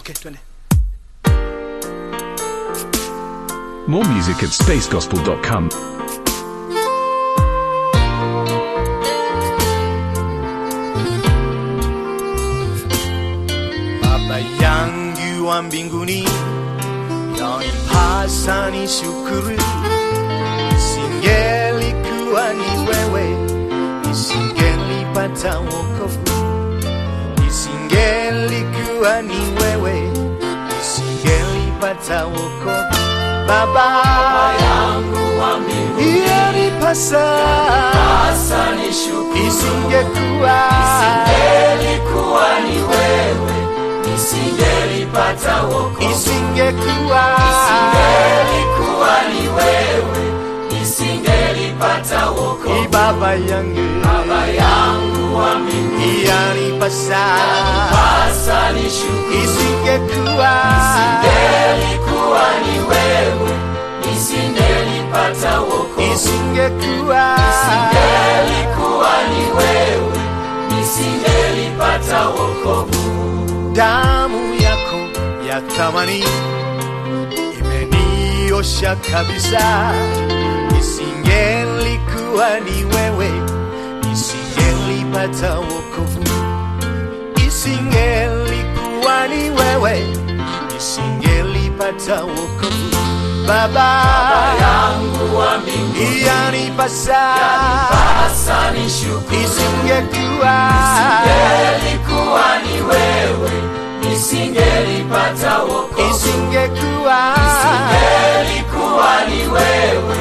Okay, twende. More music at spacegospel.com. Baba yangu wa mbinguni, yanipasa ni shukuru. Isingelikuwa ni wewe, nisingelipata wokovu. Isingelikuwa ni wewe, nisingelipata wokovu. Baba yangu wa mbinguni, yanipasa isingekuwa Isingelikuwa ni wewe, nisingelipata wokovu. isingekuwa Isingelikuwa ni wewe, nisingelipata wokovu. ni baba yangu Baba yangu wa mbinguni, yanipasa hasa nishukuru. isingekuwa Isingelikuwa ni wewe, nisingelipata wokovu. isingekuwa Isingelikuwa ni wewe, nisingelipata wokovu. damu yako ya thamani imeniosha kabisa isingelikuwa ni wewe nisingelipata wokovu isingelikuwa ni wewe nisingelipata wokovu baba yangu wa mbinguni yanipasa hasa nishukuru. isingekuwa Isingelikuwa ni wewe, nisingelipata wokovu. isingekuwa Isingelikuwa ni wewe,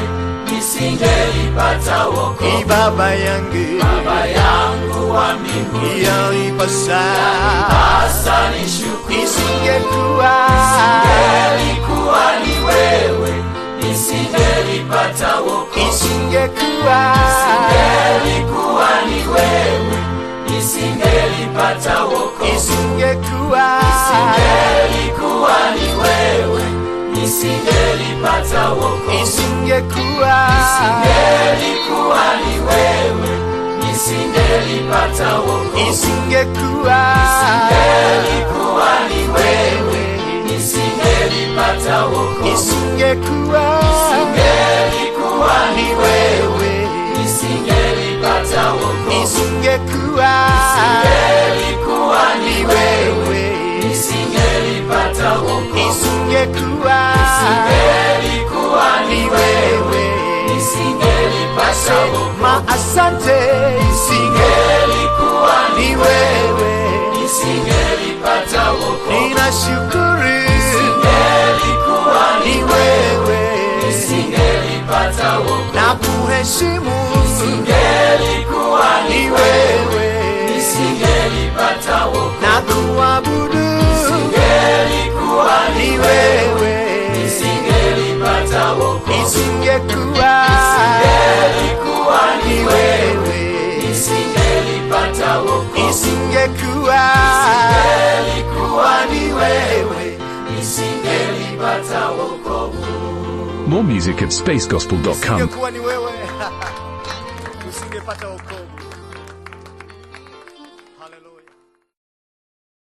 nisingelipata wokovu. ni baba yangu Baba yangu wa mbinguni, yanipasa hasa nishukuru. isingekuwa Isingelikuwa ni wewe, nisingelipata wokovu. isingekuwa Isingelikuwa ni wewe, nisingelipata wokovu. isingekuwa Isingelikuwa ni wewe, nisingelipata wokovu. isingekuwa Isingelikuwa ni wewe, nisingelipata wokovu. isingekuwa Isingelikuwa ni wewe, nisingelipata wokovu. isingekuwa Isingelikuwa ni ni wewe, wewe nisingelipata wokovu. isingekuwa Isingelikuwa ni ni wewe, wewe nisingelipata wokovu. isingekuwa Isingelikuwa ni ni wewe, wewe nisingelipata wokovu. ma asante isinge Isingelikuwa ni ni wewe nisingelipata wokovu. ninashukuru Isingelikuwa ni ni wewe nisingelipata wokovu. na kuheshimu Isingelikuwa ni ni wewe nisingelipata wokovu. na kuabudu Isingelikuwa ni ni wewe nisingelipata wokovu. isingekuwa Isingelikuwa ni ni wewe nisingelipata wokovu. isingekuwa Isingelikuwa ni ni wewe nisingelipata wokovu. More music at spacegospel.com. isingekuwa ni wewe usingepata wokovu